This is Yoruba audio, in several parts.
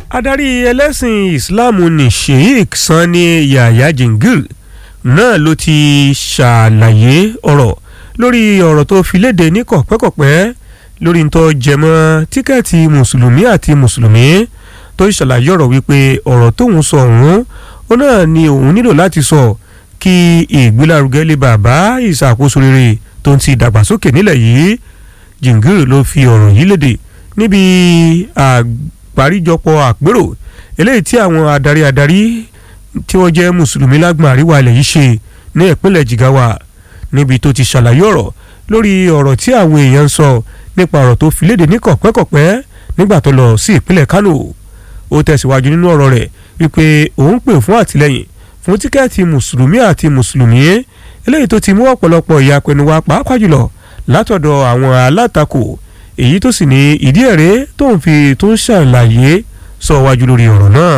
adarí ẹlẹ́sìn ìsìláàmù ní sheikh sanni yahya jingir náà ló ti ṣàlàyé ọ̀rọ̀ lórí ọ̀rọ̀ tó fi léde ní kọ̀pẹ́kọ̀pẹ́ lórí ntọ́ jẹmọ́ tíkẹ́ẹ̀tì mùsùlùmí àti mùsùlùmí tó ṣàlàyé ọ̀rọ̀ wípé ọ̀rọ̀ tóun sọ ọ̀hún ó náà ni òun nílò láti sọ kí ìgbélárugẹ lè bàbá ìṣàkóso rere tó ń ti dàgbàsókè nílẹ̀ yìí jingir ló fi ọ̀rọ̀ yìí léde níbi àgbáríjọpọ̀ àpérò eléyìí tí àwọn adarí adarí tí wọ́n jẹ́ mùsùlùmí lágbọ̀n àríwá ilẹ̀ yìí ṣe ní ìpínlẹ̀ jigawa níbi tó ti ṣàlàyé ọ̀rọ̀ lórí ọ̀rọ̀ tí àwọn èèyàn ń sọ nípa ọ̀rọ̀ tó fi léde ní kọ̀pẹ́kọ̀pẹ́ nígbà tó lọ sí ìpínlẹ̀ kánò ó tẹ̀síwájú nínú ọ̀rọ̀ rẹ̀ wípé òun pè fún àtìlẹ́yìn fún tíkẹ́ẹ̀tì mùsùlùmí àti mùsùlùmí eléyìí tó ti mú ọ̀pọ̀lọpọ̀ ìyapẹnu wá pàápàá jùlọ látọ̀dọ̀ àwọn alátakò èyí tó sì ní ìdí ẹ̀rẹ́ tó ń fi tó ń ṣàlàyé sọ wájú lórí ọ̀rọ̀ náà.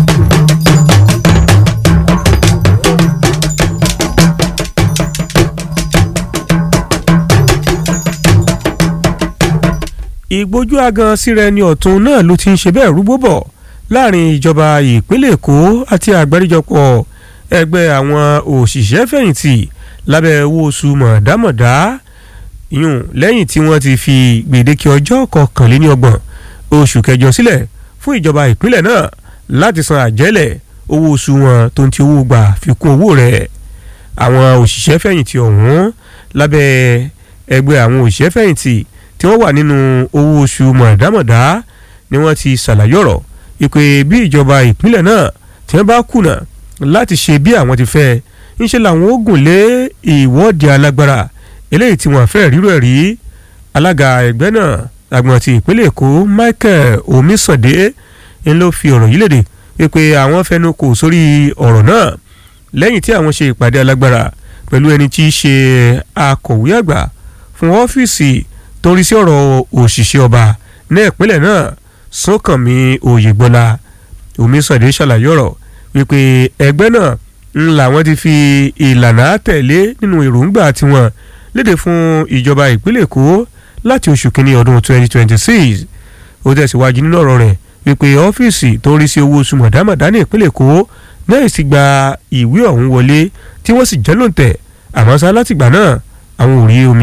ìgbójú agan síra ẹni ọ̀tún náà ló ti ń ṣe bẹ́ẹ̀ rúgbó bọ̀ láàrin ìjọba ìpínlẹ̀ èkó àti àgbáríjọpọ̀ ẹgbẹ́ àwọn òṣìṣẹ́ fẹ̀yìntì lábẹ́ owó oṣù mọ̀dámọ̀dá yùn lẹ́yìn tí wọ́n ti fi gbèdéke ọjọ́ kọkànléníọgbọ̀n oṣù kẹjọ sílẹ̀ fún ìjọba ìpínlẹ̀ náà láti san àjẹ́lẹ̀ owó oṣù wọn tó ń ti owó gbà fi kún owó rẹ̀ àwọn òṣìṣẹ́ fẹ̀yìntì ọ̀hún lábẹ́ ẹgbẹ́ àwọn òṣìṣẹ́ fẹ̀yìntì tí wọ́n wà nínú owó oṣù mọ̀dámọ̀dá ni wọ́n ti ṣàlàyé ọ̀rọ̀ ìpè bí ìjọba ìpínlẹ̀ náà tí wọ́n bá kùnà láti ṣe bí àwọn ti fẹ́ ńṣe làwọn ó gùn lé ìwọ́de alágbára eléyìí tí wọ́n fẹ́ rírò ẹ̀ rí alága ẹgbẹ́ náà àgbọ̀n ti ìpínlẹ̀ èkó michael omisande ń ló fi ọ̀rọ̀ yìí léde wípé àwọn fẹnu kò sórí ọ̀rọ̀ náà lẹ́yìn tí àwọn ṣe ìpàdé alágbára pẹ̀lú ẹni tí í ṣe akọ̀wé àgbà fún ọ́fíìsì tó ń rí sí ọ̀rọ̀ òṣìṣẹ́ ọba ní ìpínlẹ̀ náà sọ́kànmí oyègbọ́lá omisande ṣàlàyé ọ̀rọ̀ wípé ẹgbẹ́ náà ń làwọn ti fi ìlànà tẹ̀lé nínú èròǹgbà tiwọn léde fún ìjọba ìpínlẹ̀ èkó láti oṣù kínní ọdún 2026 ó tẹ̀síwájú nínú ọ̀rọ̀ rẹ̀ wípé ọ́fíìsì tó ń rí sí owó oṣù mọ̀dámọ̀dá ní ìpínlẹ̀ èkó náà sì gba ìwé ọ̀hún wọlé tí wọ́n sì jẹ́ lóǹtẹ̀ àmọ́ sá látìgbà náà àwọn ò rí omi